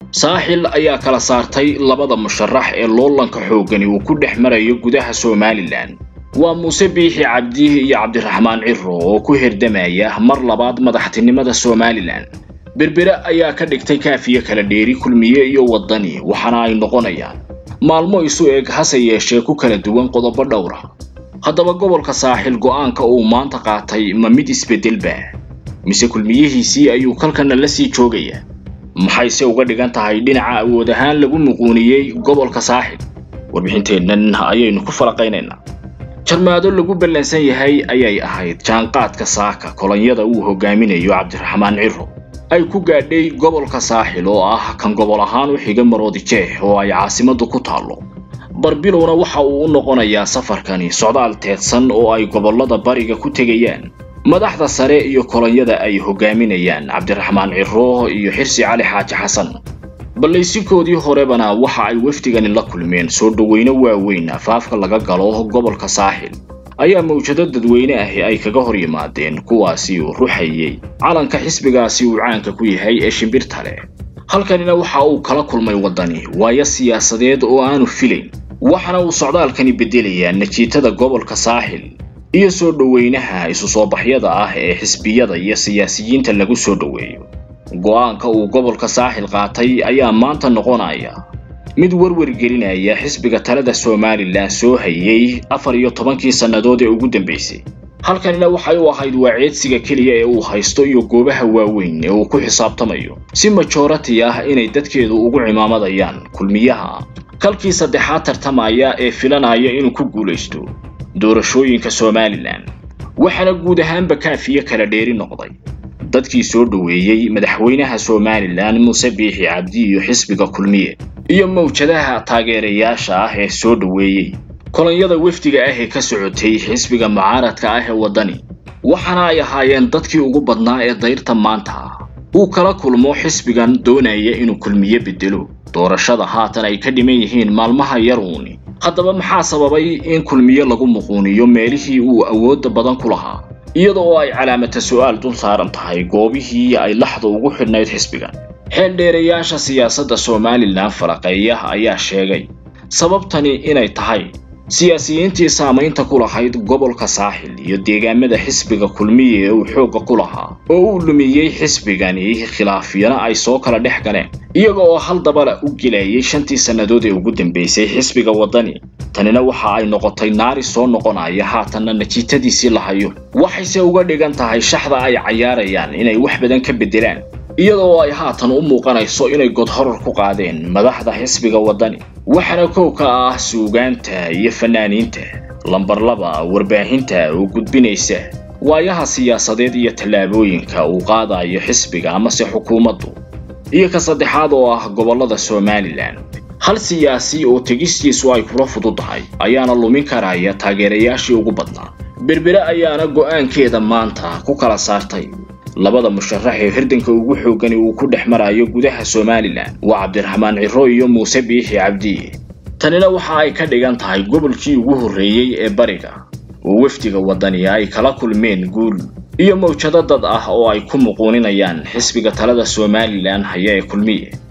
saaxil ayaa kala saartay labada musharax ee loolanka xooggani uu ku dhex marayo gudaha somalilan waa muuse biixi cabdi iyo cabdiraxmaan ciro oo ku hirdamaya mar labaad madaxtinimada somalilan berbere ayaa ka dhigtay kaafiyo kala dheeri kulmiye iyo waddani waxaana ay noqonayaan maalmo isu eg hase yeeshee ku kala duwan qodobo dhowra haddaba gobolka saaxil go'aanka uu maanta qaatay ma mid isbeddelba mise kulmiyihiisii ayuu kalkana la sii joogaya maxayse uga dhigan tahay dhinaca awood ahaan lagu muquuniyey gobolka saaxil warbixinteennan ayaynu ku falaqaynaynaa jarmaado lagu ballansan yahay ayay ahayd jaanqaadka saaka kolonyada uu hogaaminayo cabdiraxmaan ciro ay ku gaadhay gobolka saaxil oo ah kan gobol ahaan u xiga maroodi jeex oo ay caasimaddu ku taallo barbilowna waxa uu u noqonayaa safarkani socdaal teedsan oo ay gobollada bariga ku tegayaan madaxda sare iyo kolonyada ay hogaaminayaan cabdiraxmaan ciro iyo xirsi cali xaaji xasan ballaysinkoodii horebana waxa ay wafdigani la kulmeen soo dhoweyne waaweyn afaafka laga galo gobolka saaxil ayaa mawjado dadweyne ahi ay kaga hor yimaadeen kuwaasi uu ruxayey calanka xisbigaasi uu caanka ku yahay ee shimbirta leh halkanina waxa uu kala kulmay waddani waayo siyaasadeed oo aanu filayn waxaana uu socdaalkani beddelayaa najiitada gobolka saaxil iyo soo dhoweynaha isu soo baxyada ah ee xisbiyada iyo siyaasiyiinta lagu soo dhoweeyo go'aanka uu gobolka saaxil qaatay ayaa maanta noqonaya mid werwer gelinaya xisbiga talada somalilan soo hayay afar iyo tobankii sannadood ee ugu dambaysay halkanina waxay u ahayd waaceedsiga keliya ee uu haysto iyo goobaha waaweyn ee uu ku xisaabtamayo si majorati ah inay dadkeedu ugu cimaamadayaan kulmiyaha kalkii saddexaad tartamaya ee filanaya inuu ku guulaysto doorashooyinka somalilan waxaana guud ahaanba kaafiye kala dheeri noqday dadkii soo dhoweeyey madaxweynaha somalilan muuse biixi cabdi iyo xisbiga kulmiye iyo mawjadaha taageerayaasha ah ee soo dhoweeyey kolonyada wefdiga ah ee ka socotay xisbiga mucaaradka ah ee waddani waxaana ay ahaayeen dadkii ugu badnaa ee dayrta maanta uu kala kulmo xisbigan doonaya inuu kulmiye beddelo doorashada haatan ay ka dhiman yihiin maalmaha yaruuni haddaba maxaa sababay in kulmiye lagu muquuniyo meelihii uu awoodda badan ku lahaa iyada oo ay calaamata su'aal dul saaran tahay goobihii ay laxda ugu xidhnayd xisbigan xeeldheerayaasha siyaasadda somalilan falaqeeya ayaa sheegay sababtani inay tahay siyaasiyiintii saamaynta ku lahayd gobolka saaxil iyo deegaamada xisbiga kulmiye ee uu xoogga ku lahaa oo uu lumiyey xisbigani khilaafyana ay soo kala dhex galeen iyaga oo hal dabala u gelayay shantii sannadood ee ugu dambaysay xisbiga waddani tanina waxa ay noqotay naari soo noqonaya haatanna najiitadiisii la hayo waxayse uga dhigan tahay shaxda ay cayaarayaan inay wax badan ka beddelaan iyada oo ay haatan u muuqanayso inay godhorar ku qaadeen madaxda xisbiga waddani waxaana kow ka ah suugaanta iyo fanaaniinta lambar laba warbaahinta oo gudbinaysa waayaha siyaasadeed iyo tallaabooyinka uu qaadayo xisbiga amase xukuumaddu iyo ka saddexaad oo ah gobollada somalilan hal siyaasi oo tegistiisu ay kula fududahay ayaana lumin karaya taageerayaashii ugu badnaa berbere ayaana go'aankeeda maanta ku kala saartay labada musharax ee hirdanka ugu xoogani uu ku dhex marayo gudaha somalilan waa cabdiraxmaan ciro iyo muuse biixi cabdi tanina waxa ay ka dhigan tahay gobolkii ugu horreeyey ee bariga oo wefdiga waddani ay kala kulmeen guul iyo mawjado dad ah oo ay ku muquuninayaan xisbiga talada somalilan haya ee kulmiye